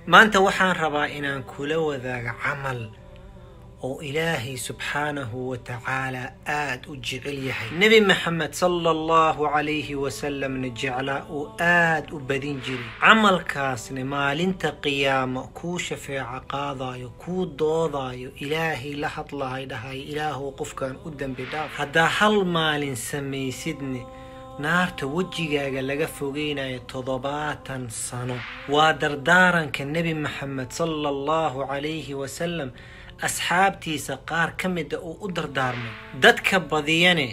maanta waxaan rabaa inaan kula wadaago camal oo ilaahay subxaanahu wa tacaalaa aada u jecel yahay nebi maxamed sala allahu calayhi wasalamna jeclaa uu aada u badin jiray camalkaasna maalinta qiyaamo kuu shafeeco qaadayo kuu doodaayo ilaahay la hadlahay dhahay ilaahuw qofkan u dembi dhaaf haddaa hal maalin samaysidne naarta wejigaaga laga fogeynayo toddobaatan sano waa dardaaranka nebi maxamed sala allahu calayhi wasalam asxaabtiisa qaar ka mida uu u dardaarmay dadka badiyane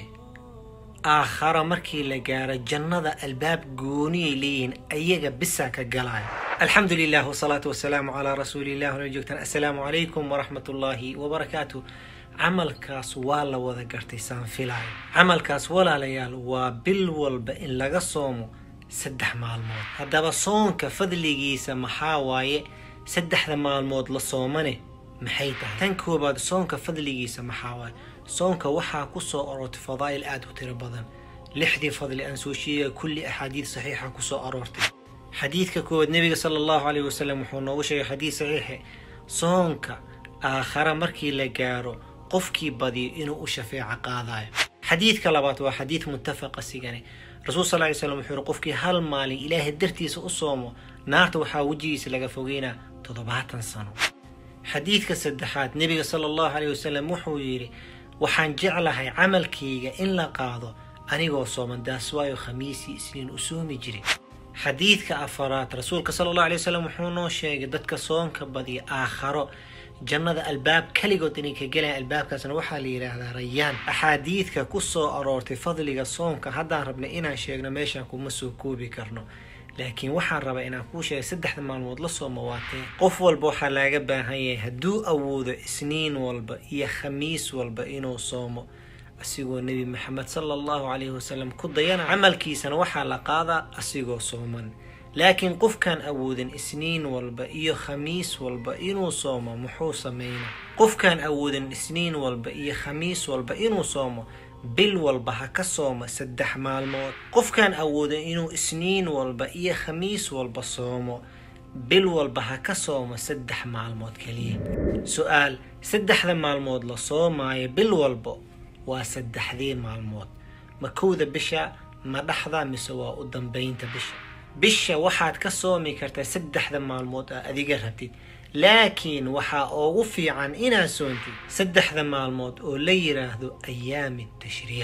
aakhara markii la gaaro jannada albaab gooniyay leeyihiin ayaga bisaa ka galaya alxamdu lilah wasalaatu wasalaamu calaa rasuuliillah wala joogtaan assalaamu calaykum waraxmat ullaahi wabarakaatu camalkaas waa la wada gartay saan filaayo camalkaas walaalayaal waa bil walba in laga soomo saddex maalmood haddaba soonka fadligiisa maxaa waaye saddexda maalmood la soomane maxay tahay tan koobaad soonka fadligiisa maxaa waaye soonka waxaa ku soo aroortay fadaa'il aada u tiro badan lixdii fadli aan soo sheegaya kulli axaadiid saxiixa ku soo aroortay xadiidka koowaad nebiga sala allahu caleyhi wasalam wuxuu noogu sheegay xadiid saxiixe soonka aakhara markii la gaaro qofkii badiyo inuu u shafeeco qaadayo xadiidka labaad waa xadiid muttafaqa sigane rasuul sal ly slam wuxuu yihi qofkii hal maalin ilaahay dartiisa u soomo naarta waxaa wejigiisa laga fogeynaa toddobaatan sano xadiidka saddexaad nebiga sala allahu caleyhi wasalam wuxuu yidhi waxaan jeclahay camalkayga in la qaado anigoo sooman daas waayo khamiisii isniin u soomi jiray xadiidka afaraad rasuulka sala allahu alay wasalam wuxuu noo sheegay dadka soonka badiya aakharo jannada albaab keligood inay ka gelayan albaabkaasna waxaa la yidhaahdaa rayaan axaadiidka ku soo aroortay fadliga soonka haddaan rabnay inaan sheegno meeshaan kuma soo koobi karno laakiin waxaan rabaa inaan kuu sheegay saddexda maalmood la soomo waatee qof walba waxaa laaga baahan yahay hadduu awoodo isniin walba iyo khamiis walba inuu soomo asigoo nebi maxamed sala allahu calayhi wasalam ku dayana camalkiisana waxaa la qaadaa asigoo sooman laakiin qofkaan awoodin isniin walba iyo khamiis walba inuu soomo muxuu sameynaa qofkaan awoodin isniin walba iyo khamiis walba inuu soomo bil walba ha ka sooma saddex maalmood qofkaan awoodin inuu isniin walba iyo khamiis walba soomo bil walba ha ka sooma saddex maalmood keliya su-aal saddexda maalmood la soomaayo bil walba waa saddexdii maalmood ma kowda bisha ma dhaxda mise waa u dambeynta bisha bisha waxaad ka soomi kartaa saddexda maalmood aa adiga rabtid laakiin waxaa ugu fiican inaad soontid saddexda maalmood oo la yiraahdo ayaami tashriiq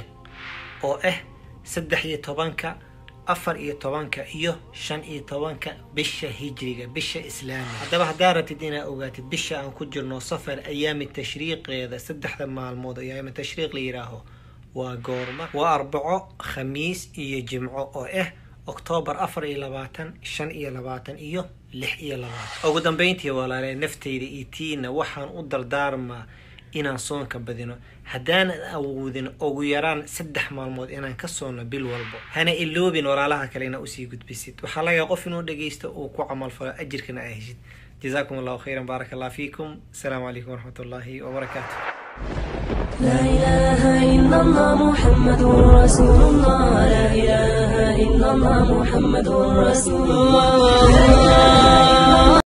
oo ah saddex iyo tobanka afar iyo tobanka iyo shan iyo tobanka bisha hijriga bisha islaamiga haddaba haddaa rabtid inaad ogaatid bisha aan ku jirno safar ayaami tashriiqeeda saddexda maalmood ayaami tashriiq la yiraaho waa goorma waa arbaco khamiis iyo jimco oo ah oktoobar afar iyo labaatan shan iyo labaatan iyo lix iyo labaatan ugu dambeyntii walaale nafteyda iyo tiina waxaan u dardaarmaa inaan soonka badino haddaanan awoodin ugu yaraan saddex maalmood inaan ka soonno bil walbo hana iloobin walaalaha kale inaa usii gudbisid waxaa laga qof inuu dhageysto uu ku camalfalo ajirkana aa heshid jazaakum allahu khayran baaraka allah fiikum asalaamu calaykum waraxmat ullaahi wabarakaatu لا إله إلا الله محمد رسول الله لا إله إلا الله محمد رسول الله